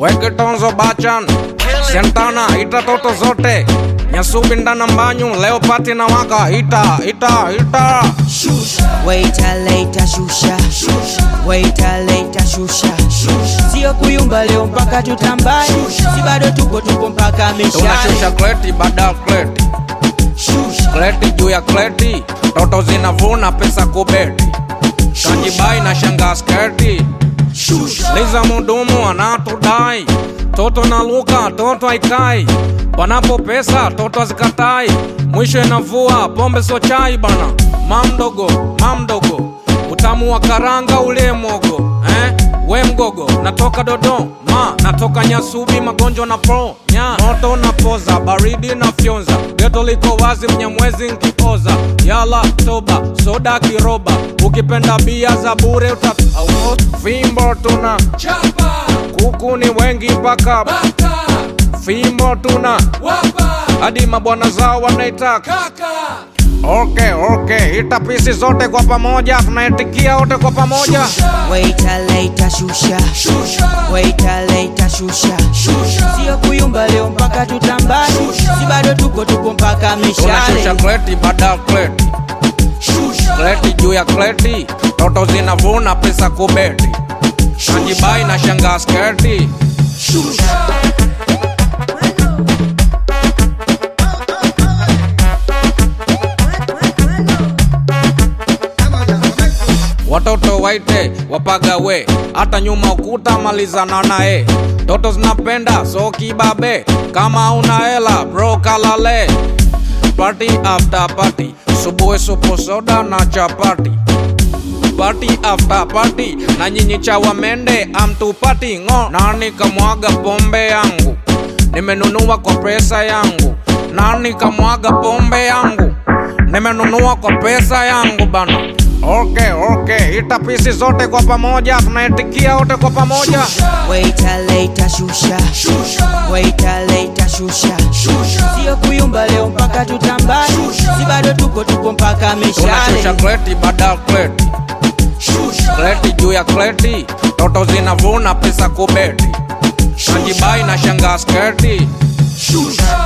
weke tonzo bachan sentana ita toto zote nyasubi ndana mbanyu leo pati na waka ita ita ita Waiter later shusha Waiter later shusha Sio kuyumba leo mpaka tutambani Si bado tupo tupo mpaka mishani tunashusha kleti baada ya kleti kleti juu ya kleti toto zinavuna pesa kubeti kanjibai na shanga sketi liza mudumu anatudai toto na luka toto haikai panapo pesa toto hazikatai mwisho inavua pombe so chai bana mamdogo mamdogo utamu wa karanga ule mogo eh? we mgogo natoka dodoma natoka nyasubi magonjwa na pro nya moto na poza baridi na fyonza geto liko wazi mnyamwezi nkioza yala toba soda kiroba ukipenda bia za bure uta fimbo tuna Chapa, kuku ni wengi mpaka bata, fimbo tuna wapa, hadi mabwana zao wanaitaka kaka, okay, okay. hita pisi zote kwa pamoja tunaitikia wote kwa pamoja Waiter later shusha shusha, Waiter later shusha shusha, Sio kuyumba leo mpaka tutambani Si bado tupo tupo mpaka tunashusha mishani kleti baada ya kleti shusha, kleti juu ya kleti toto zinavuna pesa kubeti kanjibai na shanga sketi shusha. watoto waite wapagawe hata nyuma ukuta malizana naye toto zinapenda so kibabe kama una hela bro kalale party after party subuhi supu soda na chapati party after party na nyinyi chawa mende amtupati ngo nani kamwaga pombe yangu nimenunua kwa pesa yangu nani kamwaga pombe yangu nimenunua kwa pesa yangu bana okay okay ita pisi zote kwa pamoja tunaitikia wote kwa pamoja Waiter later shusha Waiter later shusha Sio kuyumba leo mpaka tutambani Si bado tupo tupo mpaka tunashusha mishani kleti baada ya kleti kleti juu ya kleti toto zinavuna pesa kubeti kanjibai na shanga sketi Shusha.